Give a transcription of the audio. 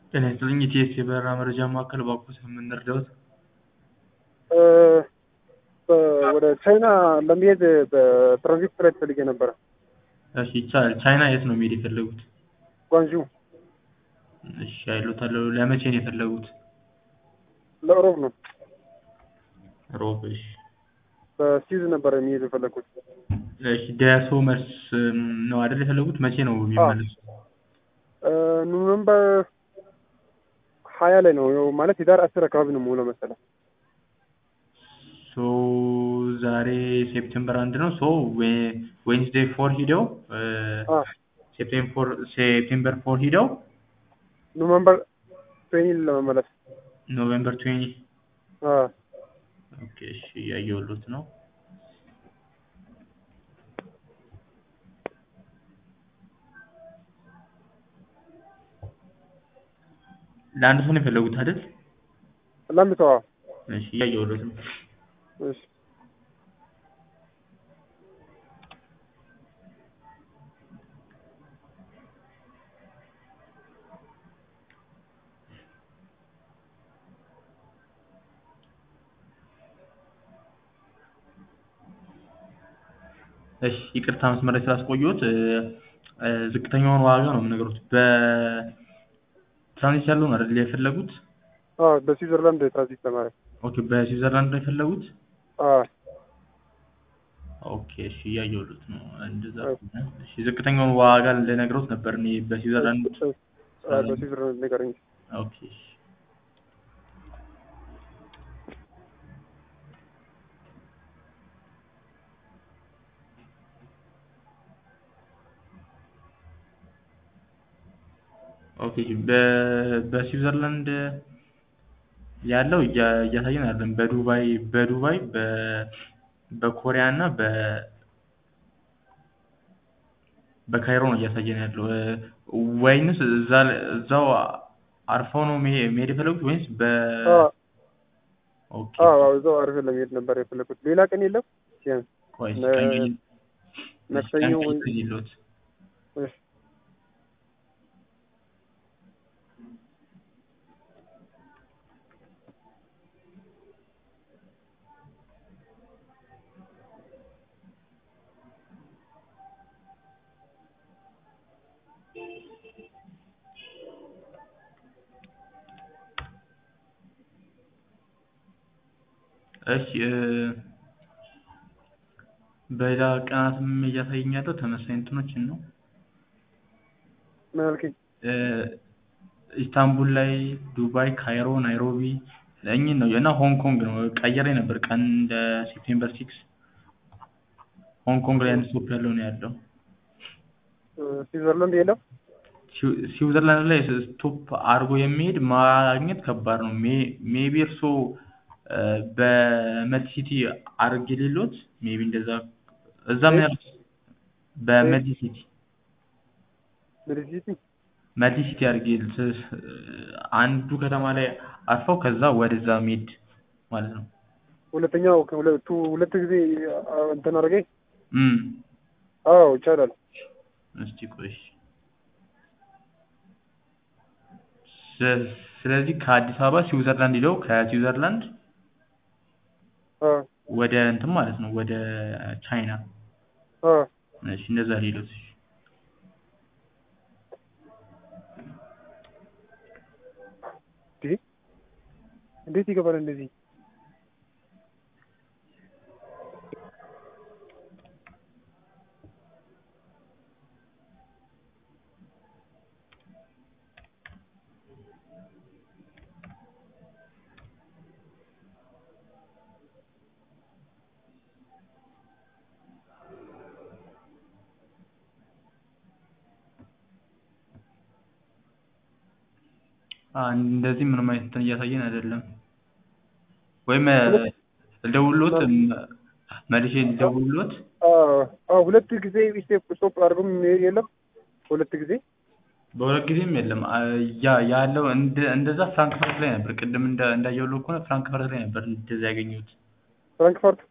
ጤና ይስጥልኝ የቲኤስሲ የበረራ መረጃ ማዕከል እባክዎ ስለምን ልርዳዎት? ወደ ቻይና ለመሄድ በትራንዚት ፍላይት ፈልጌ ነበረ። እሺ ይቻላል። ቻይና የት ነው መሄድ የፈለጉት? ጓንዡ እሺ አይሎታለሁ። ለመቼ ነው የፈለጉት? ለሮብ ነው። ሮብ እሺ። በስዊዝ ነበረ የሚሄድ የፈለግኩት። እሺ ደርሶ መልስ ነው አይደል የፈለጉት? መቼ ነው የሚመለሱት? ኖቨምበር ሀያ ላይ ነው ያው ማለት የዳር አስር አካባቢ ነው የምውለው መሰለኝ። ሶ ዛሬ ሴፕቴምበር አንድ ነው። ሶ ዌንስዴይ ፎር ሂደው ሴፕቴምበር ፎር ሂደው ኖቨምበር ትዌኒ ለመመለስ ኖቬምበር ትዌኒ አ ኦኬ እሺ እያየሁሎት ነው። ለአንድ ሰው ነው የፈለጉት አይደል? ለአንድ ሰው አዎ። እሺ እያየሁሎት ነው። እሺ እሺ ይቅርታ መስመር ላይ ስላስቆየሁት ዝቅተኛውን ዋጋ ነው የምነግሮት። በትራንዚት ያለውን አይደል የፈለጉት? አዎ በስዊዘርላንድ ትራንዚት ለማድረግ ኦኬ በስዊዘርላንድ ነው የፈለጉት? አዎ ኦኬ እሺ እያየሁሎት ነው። እንደዛ ከሆነ እሺ ዝቅተኛውን ዋጋ ልነግሮት ነበር እኔ በስዊዘርላንድ በስዊዘርላንድ ንገረኝ። ኦኬ እሺ ኦኬ በስዊዘርላንድ ያለው እያሳየን አይደለም። በዱባይ በዱባይ በኮሪያ እና በ በካይሮ ነው እያሳየን ያለው። ወይንስ እዛ እዛው አርፈው ነው መሄድ የፈለጉት ወይንስ በ ኦኬ አዎ እዛው አርፈን ለመሄድ ነበር የፈለኩት። ሌላ ቀን የለም? ሲያንስ ቆይ ነ- ቀኝ መክሰኞ ወይ ይሎት እሺ እሺ በሌላ ቀናትም እያሳየኝ ያለው ተመሳሳይ እንትኖችን ነው። ምን አልከኝ? ኢስታንቡል ላይ፣ ዱባይ፣ ካይሮ፣ ናይሮቢ እኚህን ነው እና ሆንግ ኮንግ ነው ቀይሬ ነበር ቀን እንደ ሴፕቴምበር ሲክስ ሆንግ ኮንግ ላይ አንድ ስቶፕ ያለው ነው ያለው። ስዊዘርላንድ የለም? ስዊ- ስዊዘርላንድ ላይ ስቶፕ አድርጎ የሚሄድ ማግኘት ከባድ ነው። ሜቢ እርሶ በመዲ ሲቲ አድርጌ ሌሎት ሜቢ እንደዛ እዛ ምን ያሉት በመዲ ሲቲ ሜዲሲቲ መዲ ሲቲ አድርጌ ስ- አንዱ ከተማ ላይ አርፈው ከዛ ወደዛ መሄድ ማለት ነው። ሁለተኛው ከሁለቱ ሁለት ጊዜ አ- እንትን አድርገኝ። እም አዎ ይቻላል። እስቲ ቆይ ስ- ስለዚህ ከአዲስ አበባ ስዊዘርላንድ ሄደው ከስዊዘርላንድ አ ወደ እንትን ማለት ነው ወደ ቻይና አ እሺ እንደዛ ሌሎት እሺ እንዴ እንዴት ይገባል እንደዚህ? አ እንደዚህ ምንም አይነት እንትን እያሳየን አይደለም። ወይም ልደውልሎት መልሼ ልደውልሎት አ አ ሁለት ጊዜ ስቴፕ ስቶፕ አድርጎ የሚሄድ የለም? ሁለት ጊዜ በሁለት ጊዜም የለም አ ያ ያለው እንደ እንደዛ ፍራንክፈርት ላይ ነበር። ቅድም እንደ እንዳየሁልህ ከሆነ ፍራንክፈርት ላይ ነበር እንደዛ ያገኘሁት። ፍራንክፈርት